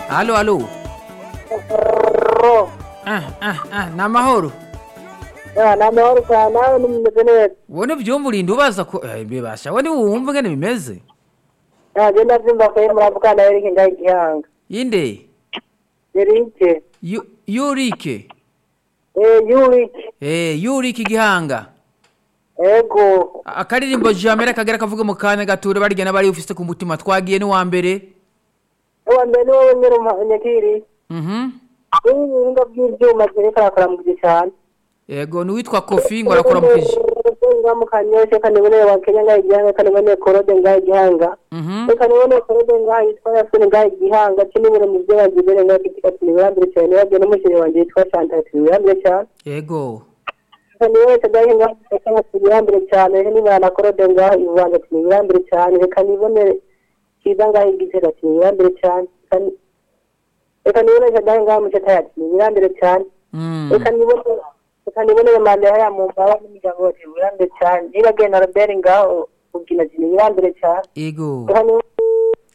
Alô, alô. Ah, ah, ah, namahoro. namahoro cyane nawe numeze neza wowe ntibyumva urinda ubaza ko eh, bibasha wowe niwe wumva ingene bimeze ntabwo ndabyumva ko muravuga nawe reka ngaho igihanga yinde yerike Yu- yurike yurike eh, yurike igihanga ego A- akaririmbo jamera kagera kavuge mu kanya gature barya n'abari ufite ku mutima twagiye n'uwa mbere uwa mbere ni wowe nyine umunyagiri Mhm. ubu ibihingwa by'ibyuma byereka arakora mu gihe cyane yego ni uwitwa kofi ngo arakora mu kiji ngaho mukanyoshe kaniboneye wakenya ngaho igihanga kaniboneye korode ngaho igihanga Mhm. reka nibone korode ngaho yitwa yasine ngaho igihanga kinibire mu byo bagizere ngaho kitika tinibirambire cyane nibabyo n'umushyiri wanjye yitwa shanta tinibirambire cyane yego ni wese ngaho ngaho cyangwa tinibirambire cyane reka nibara na korode ngaho ivanga tinibirambire cyane reka nibonere kiza ngaho igitera tinibirambire cyane Reka ni- reka nibone ngaho ngaho muceta ya tinibirambire cyane Mm. reka nibone reka nibonere mandela ya mu mbaho n'imiryango ya tinibirambire cyane niba genda robert ngaho ubwina tinibirambire cyane yego reka nibone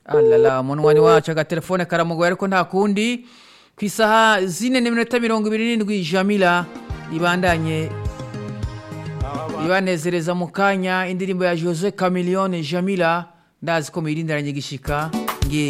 alala umunwa ni wacu agatelefone karamugoye ariko nta kundi ku isaha zine n'iminota mirongo ibiri n'indwi jamila ibandanye ibanezereza mu kanya indirimbo ya jose camiliyone jamila ndazi ko muyirindaranye gishika